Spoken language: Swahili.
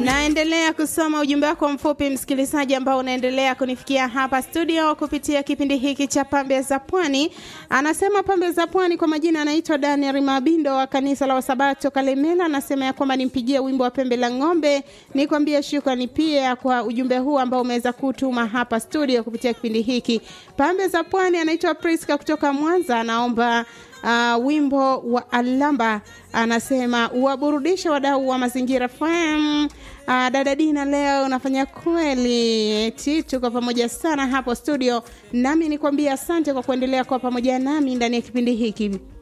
Naendelea kusoma ujumbe wako mfupi msikilizaji, ambao unaendelea kunifikia hapa studio kupitia kipindi hiki cha Pambe za Pwani. Anasema Pambe za Pwani, kwa majina anaitwa Daniel Mabindo wa kanisa la Wasabato Kalemela. Anasema ya kwamba nimpigie wimbo wa Pembe la Ng'ombe. Nikwambie shukrani pia kwa ujumbe huu ambao umeweza kutuma hapa studio kupitia kipindi hiki Pambe za Pwani. Anaitwa Priska kutoka Mwanza, anaomba uh, wimbo wa Alamba anasema uwaburudishe wadau wa mazingira FM. Uh, dada Dina, leo unafanya kweli, eti tuko pamoja sana hapo studio, nami nikwambia asante kwa kuendelea kuwa pamoja nami ndani ya kipindi hiki.